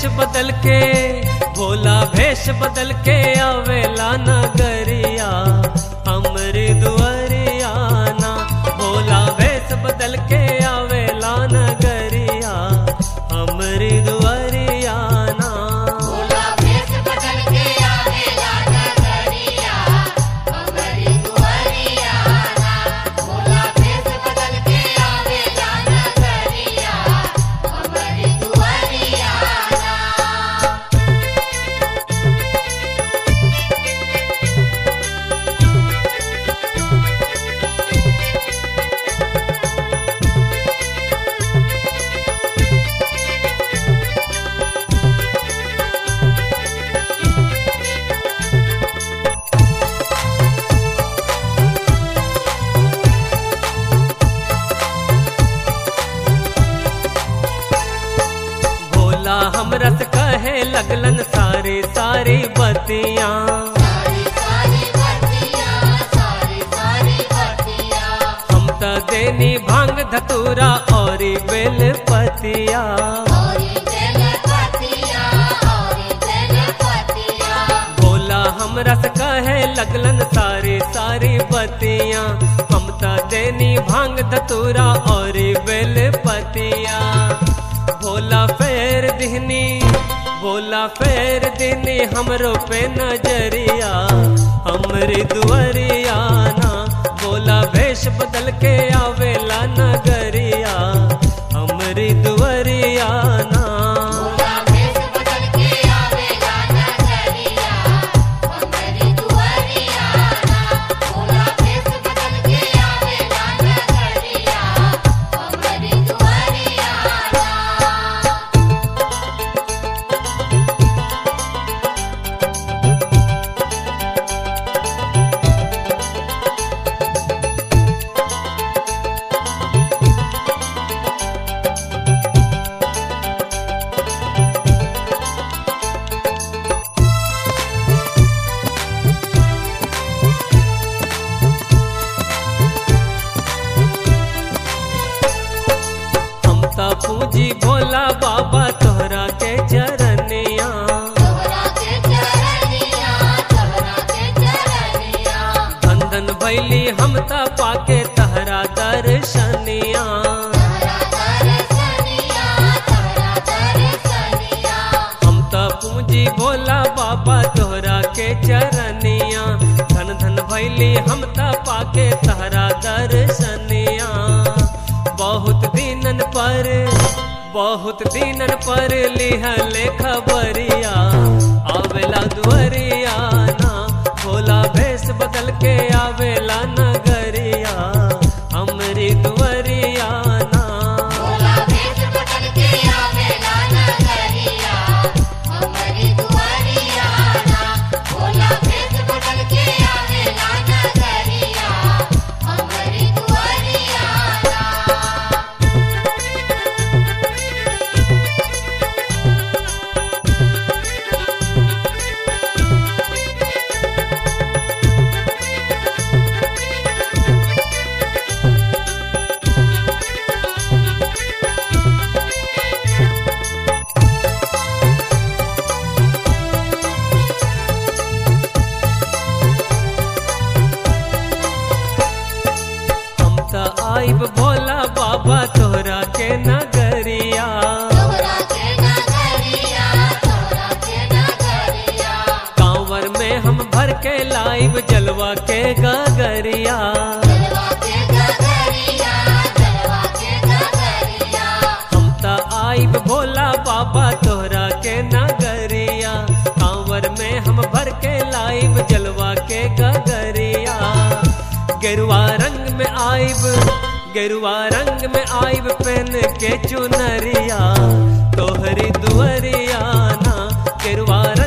बदल के भोला भेष बदल के आवेला नगरिया हमरी दुआरिया ना भोला भेष बदल के आवेला नगरिया हमरी दुआरिया ना भोला भेष बदल के आवेला नगरिया हमरी दुआरिया ना भोला भेष बदल के आवेला नगरिया हमरी दुआरिया ना भोला हमरा से कहे लगलन सारी सारी बतियां सारी सारी बतिया सारी सारी बतिया हम त देनी भांग धतूरा और बेल पतिया औरी बेल पतिया औरी बेल पतिया भोला हमरा से कहे लगलन सारी सारी बतियां हम त देनी भांग धतूरा और बेल पतिया भोला फेर दिहनी भोला फेर दिहनी हमरो पे नजरिया हमरी दुआरिया ना भोला भेष बदल के आवेला नगरिया हमरी दुआरिया ना भोला भेष बदल के आवेला नगरिया हमरी दुआरिया ना भोला भेष बदल के आवेला नगरिया हमरी दुआरिया ना हम त पूजी भोला बाबा तोहरा के चरनिया तोहरा के चरनिया तोहरा के चरनिया बंधन भैली हम त पाके तहरा दर्शनिया तोहरा दर्शनिया तोहरा दर्शनिया हम त पूजी भोला बाबा तोहरा के चरनिया धन धन भैली हम त पाके तहरा दर्शनिया बहुत दिनन पर बहुत दिनन पर लिहले खबरिया आवेला दुआरिया ना भोला भेष बदल के आवेला नगरिया हमरी दुआरिया ना भोला भेष बदल के आवेला नगरिया हमरी दुआरिया ना भोला भेष बदल के आवेला नगरिया हमरी दुआरिया ना हम त आइब भोला बाबा तोहरा के नगरिया तोहरा के नगरिया तोहरा के नगरिया कांवर में हम भर के लाइब जलवा के गगरिया जलवा के नगरिया जलवा के नगरिया हम त आइब भोला बाबा तोहरा के नगरिया कांवर में हम भर के लाइब जलवा के गगरिया गेरुआ रंग में आइब गेरुआ रंग में आइब पहन के चुनरिया तोहरी दुआरिया ना गेरुआ